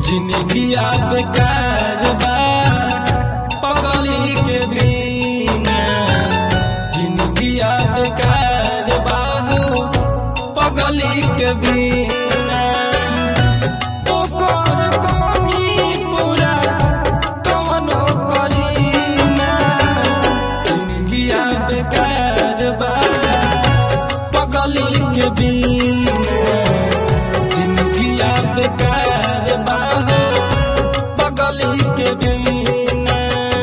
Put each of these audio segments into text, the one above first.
जिंदगिया बेकार बा पगली के बिना जिंदगिया बेकार बा हो पगली के बिना ओकर कमी पूरा कवनो करीना जिंदगिया बेकार बा पगली के बिना जिंदगिया बेकार बा हो पगली के बिना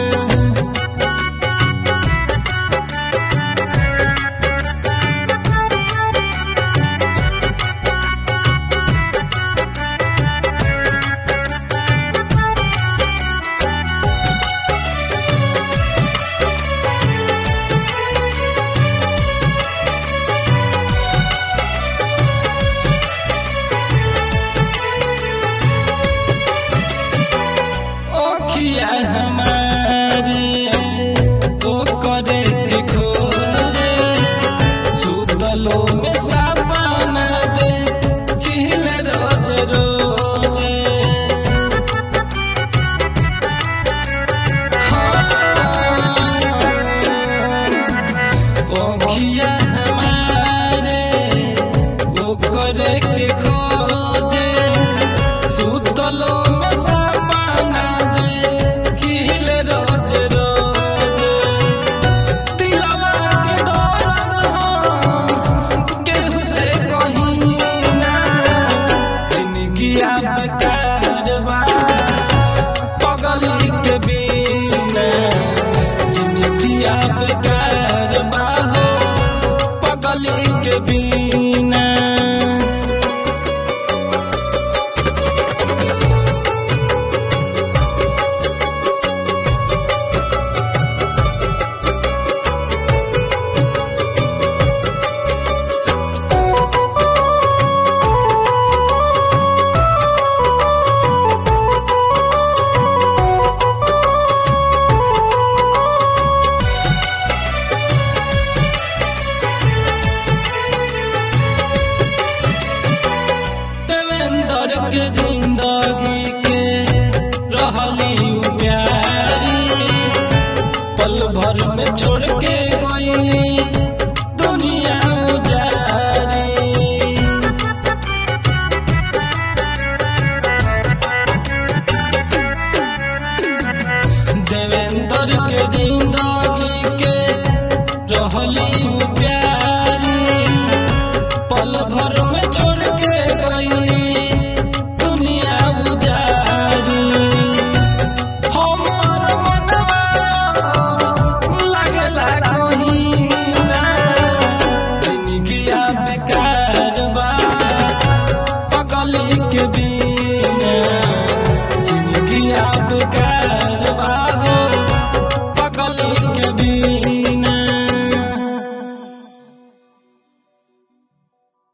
ओखिया हमारे तो करे के खोजे सुतलो में सपना दे खिल रोज रोजे हाँ। ओखिया हमारे वो करे के खोजे सुतलो में सपना दे खिल रोज रोज दिलवा के दर्द हम केहू से कहीं ना जिंदगिया बेकार बा पगली के बिना जिंदगिया बेकार बा हो पगली के बिना देवेंद्र के जिंदगी के रहली उ प्यारी पल भर में छोड़ के गई दुनिया उजारी देवेंद्र के जिंदगी के रहली उ प्यारी पल भर में छोड़ के गई दुनिया उजारी हमर मनवा लगला कहीं ना जिंदगिया बेकार बा पगली के बिना जिंदगिया बेकार